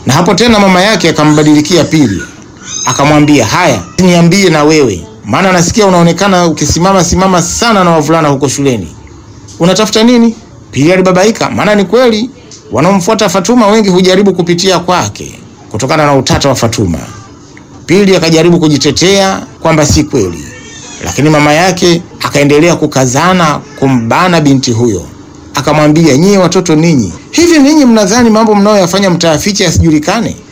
Na hapo tena mama yake akambadilikia Pili, akamwambia haya, niambie na wewe, maana nasikia unaonekana ukisimama simama sana na wavulana huko shuleni, unatafuta nini? Pili alibabaika, maana ni kweli wanaomfuata Fatuma wengi hujaribu kupitia kwake kutokana na utata wa Fatuma. Pili akajaribu kujitetea kwamba si kweli, lakini mama yake akaendelea kukazana kumbana binti huyo, akamwambia nyie watoto ninyi, hivi ninyi mnadhani mambo mnayoyafanya mtayaficha yasijulikane?